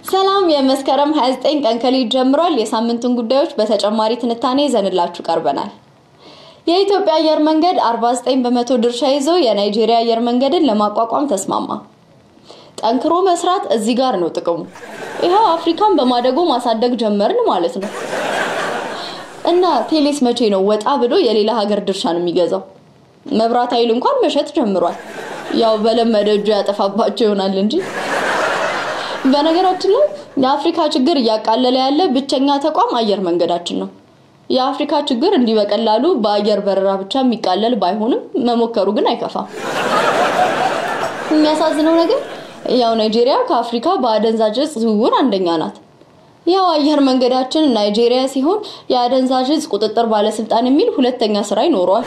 ሰላም የመስከረም 29 ቀን ከሌት ጀምሯል። የሳምንቱን ጉዳዮች በተጨማሪ ትንታኔ ይዘንላችሁ ቀርበናል። የኢትዮጵያ አየር መንገድ 49 በመቶ ድርሻ ይዞ የናይጄሪያ አየር መንገድን ለማቋቋም ተስማማ። ጠንክሮ መስራት እዚህ ጋር ነው ጥቅሙ። ይኸው አፍሪካን በማደጎ ማሳደግ ጀመርን ማለት ነው። እና ቴሌስ መቼ ነው ወጣ ብሎ የሌላ ሀገር ድርሻን የሚገዛው? መብራት ኃይል እንኳን መሸጥ ጀምሯል። ያው በለመደ እጁ ያጠፋባቸው ይሆናል እንጂ በነገራችን ላይ የአፍሪካ ችግር እያቃለለ ያለ ብቸኛ ተቋም አየር መንገዳችን ነው። የአፍሪካ ችግር እንዲህ በቀላሉ በአየር በረራ ብቻ የሚቃለል ባይሆንም መሞከሩ ግን አይከፋም። የሚያሳዝነው ነገር ያው ናይጄሪያ ከአፍሪካ በአደንዛዥ እጽ ዝውውር አንደኛ ናት። ያው አየር መንገዳችን ናይጄሪያ ሲሆን የአደንዛዥ እጽ ቁጥጥር ባለስልጣን የሚል ሁለተኛ ስራ ይኖረዋል።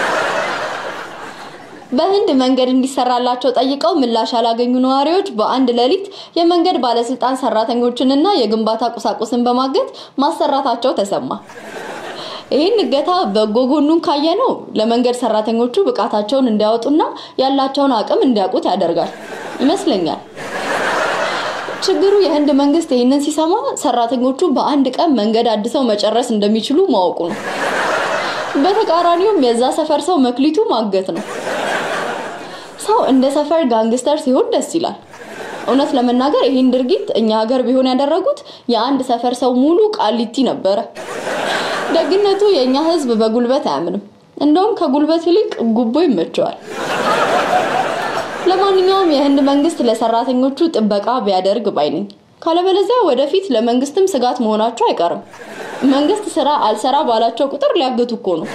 በህንድ መንገድ እንዲሰራላቸው ጠይቀው ምላሽ ያላገኙ ነዋሪዎች በአንድ ሌሊት የመንገድ ባለስልጣን ሰራተኞችንና የግንባታ ቁሳቁስን በማገት ማሰራታቸው ተሰማ። ይህን እገታ በጎ ጎኑን ካየነው ለመንገድ ሰራተኞቹ ብቃታቸውን እንዲያወጡና ያላቸውን አቅም እንዲያውቁት ያደርጋል ይመስለኛል። ችግሩ የህንድ መንግስት ይህንን ሲሰማ ሰራተኞቹ በአንድ ቀን መንገድ አድሰው መጨረስ እንደሚችሉ ማወቁ ነው። በተቃራኒውም የዛ ሰፈር ሰው መክሊቱ ማገት ነው። ሰው እንደ ሰፈር ጋንግስተር ሲሆን ደስ ይላል። እውነት ለመናገር ይህን ድርጊት እኛ ሀገር ቢሆን ያደረጉት የአንድ ሰፈር ሰው ሙሉ ቃሊቲ ነበረ። ደግነቱ የእኛ ህዝብ በጉልበት አያምንም። እንደውም ከጉልበት ይልቅ ጉቦ ይመቸዋል። ለማንኛውም የህንድ መንግስት ለሰራተኞቹ ጥበቃ ቢያደርግ ባይ ነኝ። ካለበለዚያ ወደፊት ለመንግስትም ስጋት መሆናቸው አይቀርም። መንግስት ስራ አልሰራ ባላቸው ቁጥር ሊያገቱ እኮ ነው።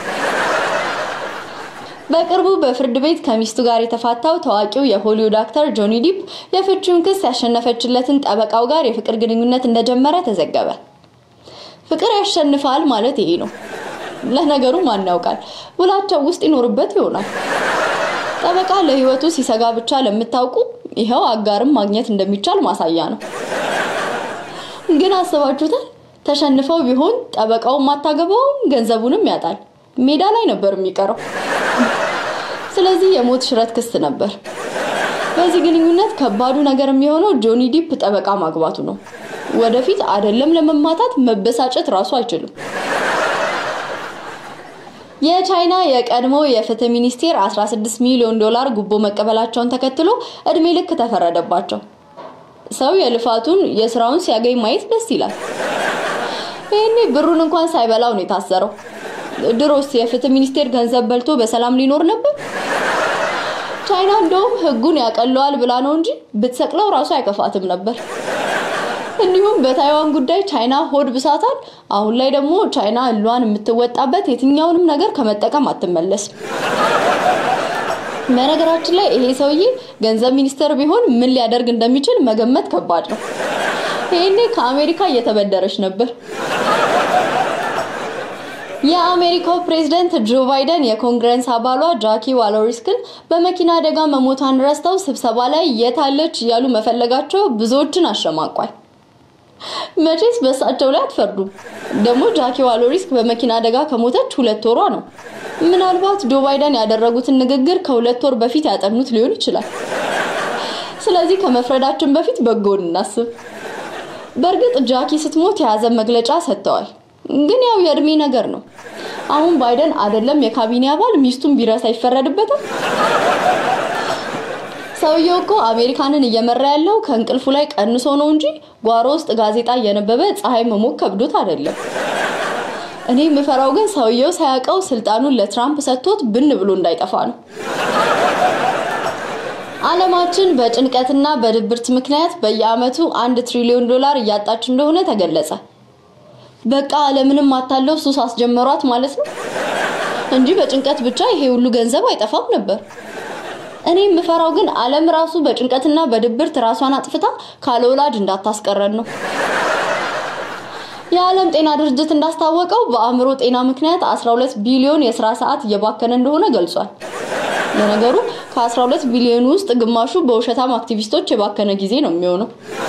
በቅርቡ በፍርድ ቤት ከሚስቱ ጋር የተፋታው ታዋቂው የሆሊውድ አክተር ጆኒ ዲፕ የፍቺውን ክስ ያሸነፈችለትን ጠበቃው ጋር የፍቅር ግንኙነት እንደጀመረ ተዘገበ። ፍቅር ያሸንፋል ማለት ይሄ ነው። ለነገሩ ማን ያውቃል፣ ውላቸው ውስጥ ይኖርበት ይሆናል። ጠበቃ ለህይወቱ ሲሰጋ ብቻ ለምታውቁ ይኸው አጋርም ማግኘት እንደሚቻል ማሳያ ነው። ግን አስባችሁታል? ተሸንፈው ቢሆን ጠበቃውን ማታገባውም ገንዘቡንም ያጣል። ሜዳ ላይ ነበር የሚቀረው። ስለዚህ የሞት ሽረት ክስ ነበር። በዚህ ግንኙነት ከባዱ ነገር የሚሆነው ጆኒ ዲፕ ጠበቃ ማግባቱ ነው። ወደፊት አይደለም ለመማታት መበሳጨት ራሱ አይችልም። የቻይና የቀድሞ የፍትህ ሚኒስቴር 16 ሚሊዮን ዶላር ጉቦ መቀበላቸውን ተከትሎ እድሜ ልክ ተፈረደባቸው። ሰው የልፋቱን የስራውን ሲያገኝ ማየት ደስ ይላል። ይህኔ ብሩን እንኳን ሳይበላው ነው የታሰረው። ድሮስ የፍትህ ሚኒስቴር ገንዘብ በልቶ በሰላም ሊኖር ነበር። ቻይና እንደውም ህጉን ያቀለዋል ብላ ነው እንጂ ብትሰቅለው ራሱ አይከፋትም ነበር። እንዲሁም በታይዋን ጉዳይ ቻይና ሆድ ብሳታል። አሁን ላይ ደግሞ ቻይና እሏን የምትወጣበት የትኛውንም ነገር ከመጠቀም አትመለስም። በነገራችን ላይ ይሄ ሰውዬ ገንዘብ ሚኒስተር ቢሆን ምን ሊያደርግ እንደሚችል መገመት ከባድ ነው። ይሄኔ ከአሜሪካ እየተበደረች ነበር። የአሜሪካው ፕሬዝደንት ጆ ባይደን የኮንግረስ አባሏ ጃኪ ዋሎሪስክን በመኪና አደጋ መሞቷን ረስተው ስብሰባ ላይ የታለች እያሉ መፈለጋቸው ብዙዎችን አሸማቋል። መቼስ በእሳቸው ላይ አትፈርዱም። ደግሞ ጃኪ ዋሎሪስክ በመኪና አደጋ ከሞተች ሁለት ወሯ ነው። ምናልባት ጆ ባይደን ያደረጉትን ንግግር ከሁለት ወር በፊት ያጠኑት ሊሆን ይችላል። ስለዚህ ከመፍረዳችን በፊት በጎን እናስብ። በእርግጥ ጃኪ ስትሞት የያዘን መግለጫ ሰጥተዋል። ግን ያው የእድሜ ነገር ነው። አሁን ባይደን አይደለም የካቢኔ አባል ሚስቱን ቢረሳ ይፈረድበታል። ሰውየው እኮ አሜሪካንን እየመራ ያለው ከእንቅልፉ ላይ ቀንሶ ነው እንጂ ጓሮ ውስጥ ጋዜጣ እየነበበ ፀሐይ መሞቅ ከብዶት አይደለም። እኔ የምፈራው ግን ሰውየው ሳያውቀው ስልጣኑን ለትራምፕ ሰጥቶት ብን ብሎ እንዳይጠፋ ነው። ዓለማችን በጭንቀትና በድብርት ምክንያት በየዓመቱ አንድ ትሪሊዮን ዶላር እያጣች እንደሆነ ተገለጸ። በቃ ዓለምንም አታለው ሱስ አስጀመሯት ማለት ነው እንጂ በጭንቀት ብቻ ይሄ ሁሉ ገንዘብ አይጠፋም ነበር። እኔ የምፈራው ግን ዓለም ራሱ በጭንቀትና በድብርት ራሷን አጥፍታ ካለ ወላጅ እንዳታስቀረን ነው። የዓለም ጤና ድርጅት እንዳስታወቀው በአእምሮ ጤና ምክንያት 12 ቢሊዮን የስራ ሰዓት እየባከነ እንደሆነ ገልጿል። ለነገሩ ከ12 ቢሊዮን ውስጥ ግማሹ በውሸታም አክቲቪስቶች የባከነ ጊዜ ነው የሚሆነው።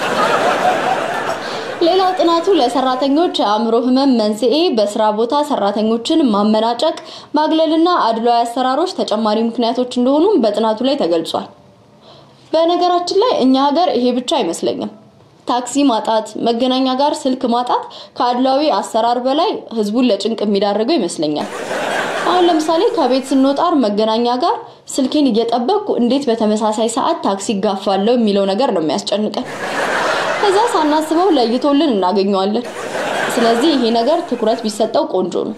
ሌላው ጥናቱ ለሰራተኞች የአእምሮ ህመም መንስኤ በስራ ቦታ ሰራተኞችን ማመናጨቅ፣ ማግለልና አድሏዊ አሰራሮች ተጨማሪ ምክንያቶች እንደሆኑም በጥናቱ ላይ ተገልጿል። በነገራችን ላይ እኛ ሀገር ይሄ ብቻ አይመስለኝም። ታክሲ ማጣት፣ መገናኛ ጋር ስልክ ማጣት ከአድሏዊ አሰራር በላይ ህዝቡን ለጭንቅ የሚዳርገው ይመስለኛል። አሁን ለምሳሌ ከቤት ስንወጣ መገናኛ ጋር ስልኬን እየጠበቅኩ እንዴት በተመሳሳይ ሰዓት ታክሲ ይጋፋለሁ የሚለው ነገር ነው የሚያስጨንቀን። ከዛ ሳናስበው ለይቶልን እናገኘዋለን። ስለዚህ ይሄ ነገር ትኩረት ቢሰጠው ቆንጆ ነው።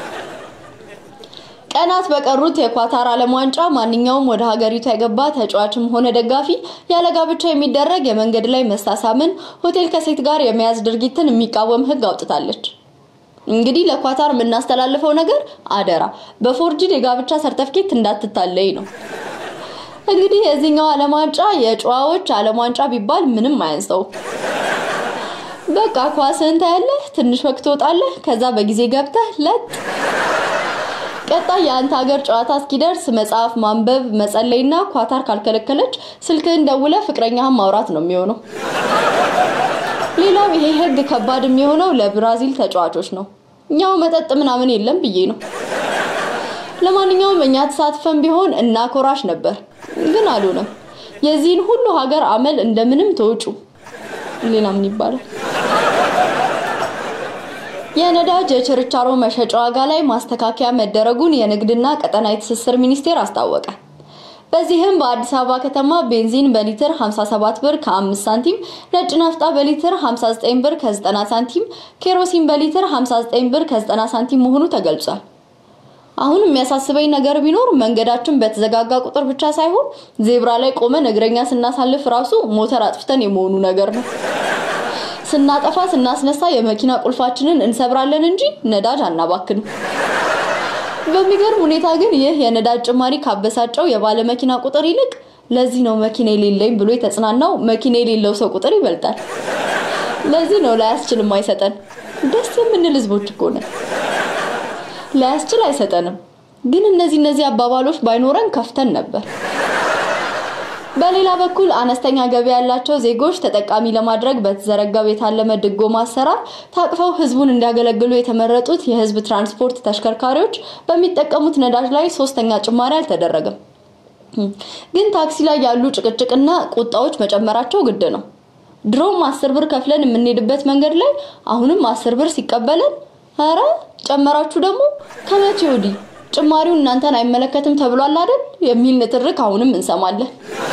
ቀናት በቀሩት የኳታር ዓለም ዋንጫ ማንኛውም ወደ ሀገሪቱ የገባ ተጫዋችም ሆነ ደጋፊ ያለ ጋብቻ የሚደረግ የመንገድ ላይ መሳሳምን፣ ሆቴል ከሴት ጋር የመያዝ ድርጊትን የሚቃወም ህግ አውጥታለች። እንግዲህ ለኳታር የምናስተላልፈው ነገር አደራ በፎርጅድ የጋብቻ ሰርተፍኬት እንዳትታለይ ነው። እንግዲህ የዚህኛው ዓለም ዋንጫ የጨዋዎች ዓለም ዋንጫ ቢባል ምንም አያንሰው። በቃ ኳስህን ታያለህ፣ ትንሽ ወቅት ትወጣለህ፣ ከዛ በጊዜ ገብተህ ለጥ ቀጣይ የአንተ ሀገር ጨዋታ እስኪደርስ መጽሐፍ ማንበብ መጸለይና ኳታር ካልከለከለች ስልክህን ደውለህ ፍቅረኛህን ማውራት ነው የሚሆነው። ሌላው ይሄ ህግ ከባድ የሚሆነው ለብራዚል ተጫዋቾች ነው። እኛው መጠጥ ምናምን የለም ብዬ ነው። ለማንኛውም እኛ ተሳትፈን ቢሆን እናኮራሽ ነበር፣ ግን አልሆነም። የዚህን ሁሉ ሀገር አመል እንደምንም ተውጩ። ሌላ ምን ይባላል? የነዳጅ የችርቻሮ መሸጫ ዋጋ ላይ ማስተካከያ መደረጉን የንግድና ቀጠናዊ ትስስር ሚኒስቴር አስታወቀ። በዚህም በአዲስ አበባ ከተማ ቤንዚን በሊትር 57 ብር ከ5 ሳንቲም፣ ነጭ ናፍጣ በሊትር 59 ብር ከ90 ሳንቲም፣ ኬሮሲን በሊትር 59 ብር ከ90 ሳንቲም መሆኑ ተገልጿል። አሁን የሚያሳስበኝ ነገር ቢኖር መንገዳችን በተዘጋጋ ቁጥር ብቻ ሳይሆን ዜብራ ላይ ቆመን እግረኛ ስናሳልፍ ራሱ ሞተር አጥፍተን የመሆኑ ነገር ነው። ስናጠፋ ስናስነሳ የመኪና ቁልፋችንን እንሰብራለን እንጂ ነዳጅ አናባክንም። በሚገርም ሁኔታ ግን ይህ የነዳጅ ጭማሪ ካበሳጨው የባለ መኪና ቁጥር ይልቅ ለዚህ ነው መኪና የሌለኝ ብሎ የተጽናናው መኪና የሌለው ሰው ቁጥር ይበልጣል። ለዚህ ነው ላያስችልም አይሰጠን። ደስ የምንል ህዝቦች እኮ ነን። ላያስችል አይሰጠንም። ግን እነዚህ እነዚህ አባባሎች ባይኖረን ከፍተን ነበር። በሌላ በኩል አነስተኛ ገቢ ያላቸው ዜጎች ተጠቃሚ ለማድረግ በተዘረጋው የታለመ ድጎማ አሰራር ታቅፈው ህዝቡን እንዲያገለግሉ የተመረጡት የህዝብ ትራንስፖርት ተሽከርካሪዎች በሚጠቀሙት ነዳጅ ላይ ሶስተኛ ጭማሪ አልተደረገም። ግን ታክሲ ላይ ያሉ ጭቅጭቅና ቁጣዎች መጨመራቸው ግድ ነው። ድሮም አስር ብር ከፍለን የምንሄድበት መንገድ ላይ አሁንም አስር ብር ሲቀበለን ኧረ ጨመራችሁ ደግሞ ከመቼ ወዲህ ጭማሪው እናንተን አይመለከትም ተብሏል አይደል የሚል ንትርክ አሁንም እንሰማለን።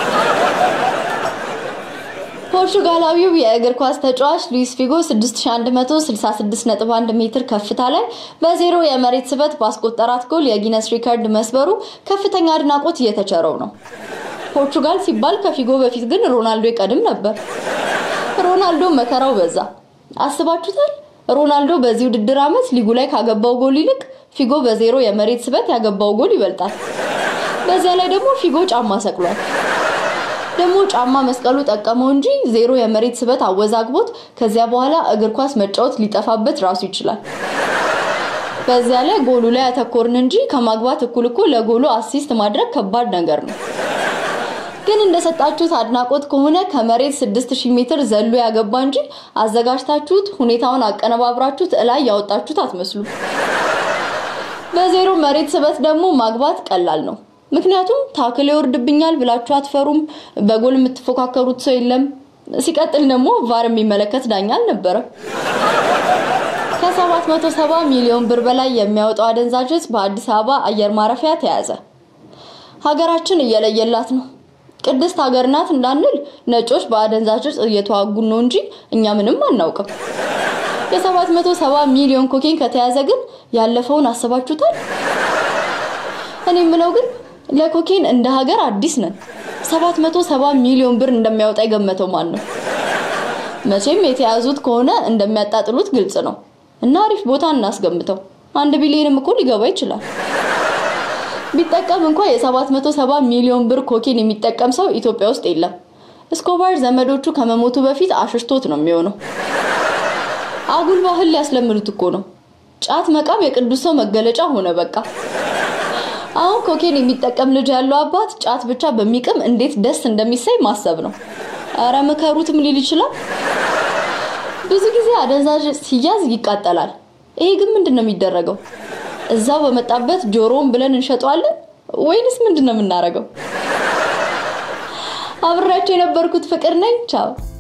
ፖርቹጋላዊው የእግር ኳስ ተጫዋች ሉዊስ ፊጎ 6166.1 ሜትር ከፍታ ላይ በዜሮ የመሬት ስበት ባስቆጠራት ጎል የጊነስ ሪከርድ መስበሩ ከፍተኛ አድናቆት እየተቸረው ነው። ፖርቹጋል ሲባል ከፊጎ በፊት ግን ሮናልዶ ይቀድም ነበር። ሮናልዶ መከራው በዛ። አስባችሁታል? ሮናልዶ በዚህ ውድድር ዓመት ሊጉ ላይ ካገባው ጎል ይልቅ ፊጎ በዜሮ የመሬት ስበት ያገባው ጎል ይበልጣል። በዚያ ላይ ደግሞ ፊጎ ጫማ ሰቅሏል። ደግሞ ጫማ መስቀሉ ጠቀመው እንጂ ዜሮ የመሬት ስበት አወዛግቦት ከዚያ በኋላ እግር ኳስ መጫወት ሊጠፋበት ራሱ ይችላል። በዚያ ላይ ጎሉ ላይ ያተኮርን እንጂ ከማግባት እኩል እኮ ለጎሉ አሲስት ማድረግ ከባድ ነገር ነው። ግን እንደሰጣችሁት አድናቆት ከሆነ ከመሬት 6000 ሜትር ዘሎ ያገባ እንጂ አዘጋጅታችሁት ሁኔታውን አቀነባብራችሁት እላይ ያወጣችሁት አትመስሉ። በዜሮ መሬት ስበት ደግሞ ማግባት ቀላል ነው። ምክንያቱም ታክል ይወርድብኛል ብላችሁ አትፈሩም። በጎል የምትፎካከሩት ሰው የለም። ሲቀጥል ደግሞ ቫር የሚመለከት ዳኛ አልነበረም። ከ770 ሚሊዮን ብር በላይ የሚያወጣው አደንዛዥ ዕፅ በአዲስ አበባ አየር ማረፊያ ተያዘ። ሀገራችን እየለየላት ነው። ቅድስት ሀገር ናት እንዳንል ነጮች በአደንዛዥ ዕፅ እየተዋጉን ነው እንጂ እኛ ምንም አናውቅም። የ770 ሚሊዮን ኮኬን ከተያዘ ግን ያለፈውን አስባችሁታል? እኔ የምለው ግን ለኮኬን እንደ ሀገር አዲስ ነን። 770 ሚሊዮን ብር እንደሚያወጣ የገመተው ማን ነው? መቼም የተያዙት ከሆነ እንደሚያጣጥሉት ግልጽ ነው እና አሪፍ ቦታ እናስገምተው። አንድ ቢሊዮንም እኮ ሊገባ ይችላል። ቢጠቀም እንኳ የ770 ሚሊዮን ብር ኮኬን የሚጠቀም ሰው ኢትዮጵያ ውስጥ የለም። እስኮባር ዘመዶቹ ከመሞቱ በፊት አሽሽቶት ነው የሚሆነው። አጉል ባህል ሊያስለምዱት እኮ ነው። ጫት መቃም የቅዱስ ሰው መገለጫ ሆነ በቃ። አሁን ኮኬን የሚጠቀም ልጅ ያለው አባት ጫት ብቻ በሚቅም እንዴት ደስ እንደሚሳይ ማሰብ ነው። አረ ምከሩትም ሊል ይችላል። ብዙ ጊዜ አደንዛዥ ሲያዝ ይቃጠላል። ይሄ ግን ምንድን ነው የሚደረገው? እዛው በመጣበት ጆሮውን ብለን እንሸጠዋለን ወይንስ ምንድን ነው የምናደርገው? አብሬያቸው የነበርኩት ፍቅር ነኝ። ቻው